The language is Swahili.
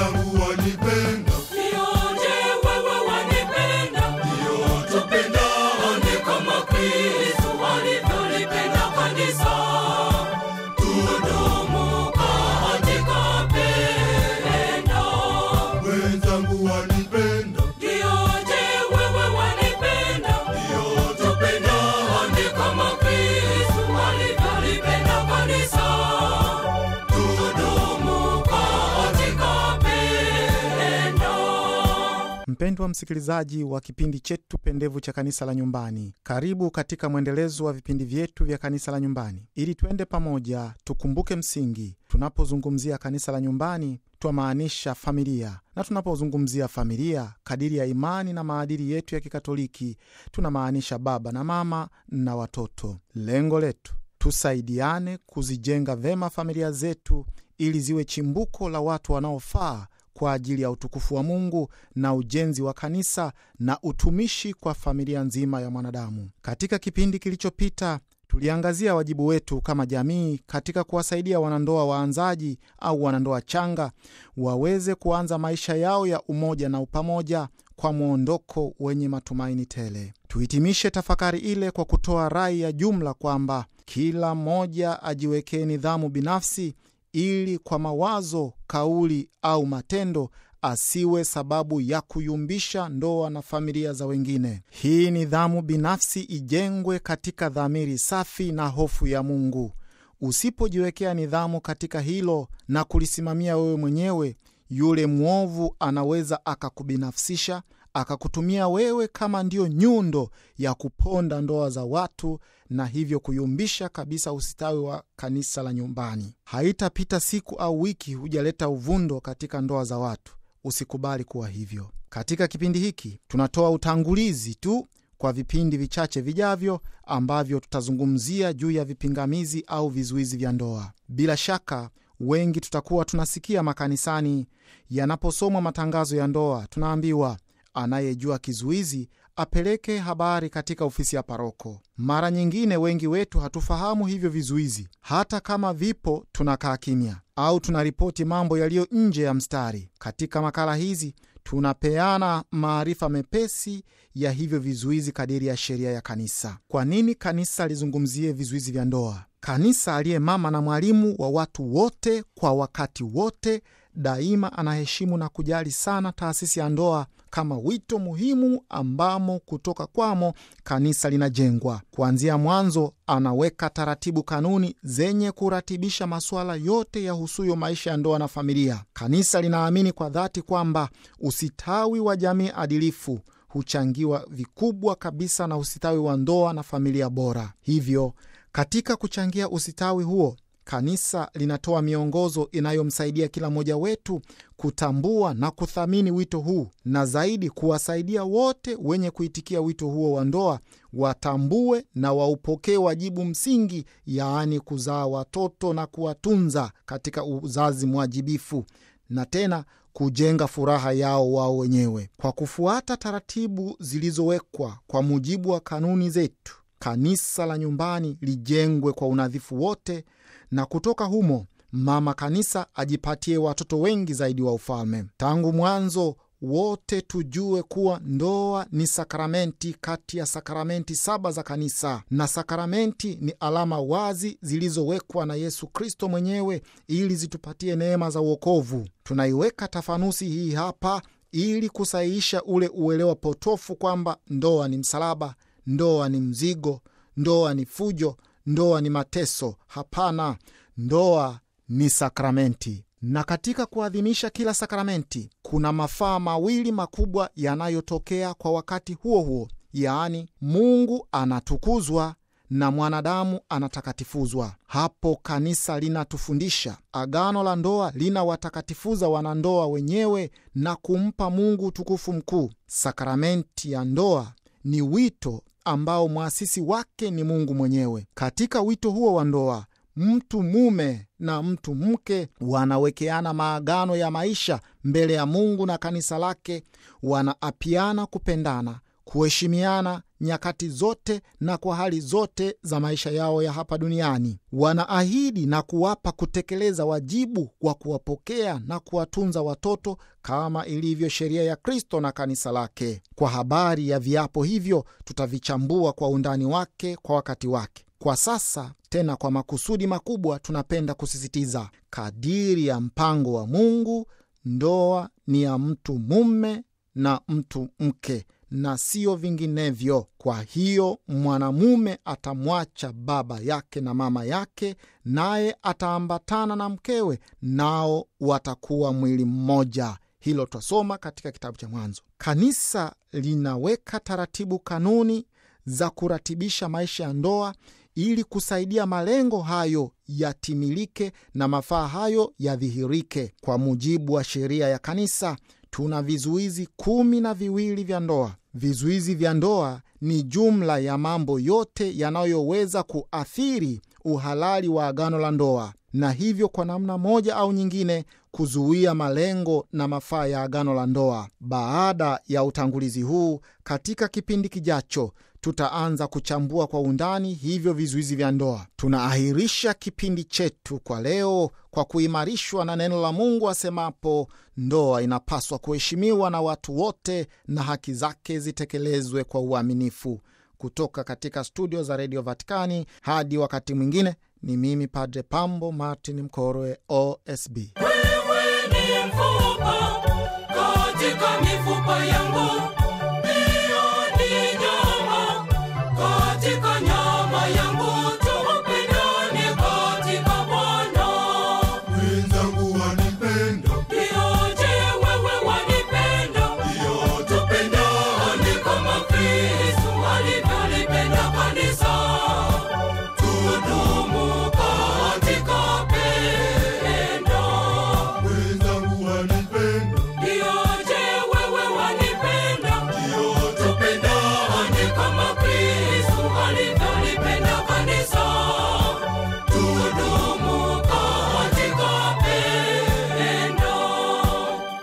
wenzangu wanipenda, Nioje wewe wanipenda, ndio tupendane kama Kristo alivyolipenda kanisa. Tudumu katika pendo. wenzangu wanipenda, Nioje wewe wanipenda, ndio tupendane kama Kristo alivyolipenda kanisa. Tudumu katika pendo. Mpendwa msikilizaji wa kipindi chetu pendevu cha kanisa la nyumbani, karibu katika mwendelezo wa vipindi vyetu vya kanisa la nyumbani, ili twende pamoja tukumbuke msingi. Tunapozungumzia kanisa la nyumbani, twamaanisha familia, na tunapozungumzia familia kadiri ya imani na maadili yetu ya Kikatoliki, tunamaanisha baba na mama na watoto. Lengo letu tusaidiane kuzijenga vema familia zetu ili ziwe chimbuko la watu wanaofaa kwa ajili ya utukufu wa Mungu na ujenzi wa kanisa na utumishi kwa familia nzima ya mwanadamu. Katika kipindi kilichopita tuliangazia wajibu wetu kama jamii katika kuwasaidia wanandoa waanzaji au wanandoa changa waweze kuanza maisha yao ya umoja na upamoja kwa mwondoko wenye matumaini tele. Tuhitimishe tafakari ile kwa kutoa rai ya jumla kwamba kila mmoja ajiwekee nidhamu binafsi ili kwa mawazo, kauli au matendo asiwe sababu ya kuyumbisha ndoa na familia za wengine. Hii nidhamu binafsi ijengwe katika dhamiri safi na hofu ya Mungu. Usipojiwekea nidhamu katika hilo na kulisimamia wewe mwenyewe, yule mwovu anaweza akakubinafsisha akakutumia wewe kama ndiyo nyundo ya kuponda ndoa za watu na hivyo kuyumbisha kabisa usitawi wa kanisa la nyumbani. Haitapita siku au wiki hujaleta uvundo katika ndoa za watu. Usikubali kuwa hivyo. Katika kipindi hiki tunatoa utangulizi tu kwa vipindi vichache vijavyo ambavyo tutazungumzia juu ya vipingamizi au vizuizi vya ndoa. Bila shaka wengi tutakuwa tunasikia makanisani yanaposomwa matangazo ya ndoa, tunaambiwa anayejua kizuizi apeleke habari katika ofisi ya paroko. Mara nyingine wengi wetu hatufahamu hivyo vizuizi, hata kama vipo tunakaa kimya au tunaripoti mambo yaliyo nje ya mstari. Katika makala hizi tunapeana maarifa mepesi ya hivyo vizuizi kadiri ya sheria ya kanisa. Kwa nini kanisa lizungumzie vizuizi vya ndoa? Kanisa aliye mama na mwalimu wa watu wote kwa wakati wote, daima anaheshimu na kujali sana taasisi ya ndoa kama wito muhimu ambamo kutoka kwamo kanisa linajengwa. Kuanzia mwanzo, anaweka taratibu, kanuni zenye kuratibisha masuala yote yahusuyo maisha ya ndoa na familia. Kanisa linaamini kwa dhati kwamba usitawi wa jamii adilifu huchangiwa vikubwa kabisa na usitawi wa ndoa na familia bora. Hivyo katika kuchangia usitawi huo kanisa linatoa miongozo inayomsaidia kila mmoja wetu kutambua na kuthamini wito huu, na zaidi kuwasaidia wote wenye kuitikia wito huo wa ndoa watambue na waupokee wajibu msingi, yaani kuzaa watoto na kuwatunza katika uzazi mwajibifu, na tena kujenga furaha yao wao wenyewe kwa kufuata taratibu zilizowekwa kwa mujibu wa kanuni zetu. Kanisa la nyumbani lijengwe kwa unadhifu wote na kutoka humo mama kanisa ajipatie watoto wengi zaidi wa ufalme. Tangu mwanzo wote tujue kuwa ndoa ni sakramenti kati ya sakramenti saba za kanisa, na sakramenti ni alama wazi zilizowekwa na Yesu Kristo mwenyewe ili zitupatie neema za uokovu. Tunaiweka tafanusi hii hapa ili kusahihisha ule uelewa potofu kwamba ndoa ni msalaba, ndoa ni mzigo, ndoa ni fujo, ndoa ni mateso. Hapana, ndoa ni sakramenti, na katika kuadhimisha kila sakramenti kuna mafaa mawili makubwa yanayotokea kwa wakati huo huo, yaani Mungu anatukuzwa na mwanadamu anatakatifuzwa. Hapo kanisa linatufundisha agano la ndoa linawatakatifuza wanandoa wenyewe na kumpa Mungu utukufu mkuu. Sakramenti ya ndoa ni wito ambao mwasisi wake ni Mungu mwenyewe. Katika wito huo wa ndoa, mtu mume na mtu mke wanawekeana maagano ya maisha mbele ya Mungu na kanisa lake, wanaapiana kupendana, kuheshimiana, nyakati zote na kwa hali zote za maisha yao ya hapa duniani. Wanaahidi na kuwapa kutekeleza wajibu wa kuwapokea na kuwatunza watoto kama ilivyo sheria ya Kristo na kanisa lake. Kwa habari ya viapo hivyo, tutavichambua kwa undani wake kwa wakati wake. Kwa sasa tena, kwa makusudi makubwa, tunapenda kusisitiza kadiri ya mpango wa Mungu, ndoa ni ya mtu mume na mtu mke na siyo vinginevyo. Kwa hiyo mwanamume atamwacha baba yake na mama yake, naye ataambatana na mkewe, nao watakuwa mwili mmoja. Hilo twasoma katika kitabu cha Mwanzo. Kanisa linaweka taratibu, kanuni za kuratibisha maisha ya ndoa ili kusaidia malengo hayo yatimilike na mafaa hayo yadhihirike. Kwa mujibu wa sheria ya kanisa, tuna vizuizi kumi na viwili vya ndoa. Vizuizi vya ndoa ni jumla ya mambo yote yanayoweza kuathiri uhalali wa agano la ndoa, na hivyo kwa namna moja au nyingine kuzuia malengo na mafaa ya agano la ndoa. Baada ya utangulizi huu, katika kipindi kijacho tutaanza kuchambua kwa undani hivyo vizuizi vya ndoa. Tunaahirisha kipindi chetu kwa leo kwa kuimarishwa na neno la Mungu asemapo, ndoa inapaswa kuheshimiwa na watu wote na haki zake zitekelezwe kwa uaminifu. Kutoka katika studio za redio Vatikani, hadi wakati mwingine, ni mimi Padre Pambo Martin Mkorwe, OSB. Wewe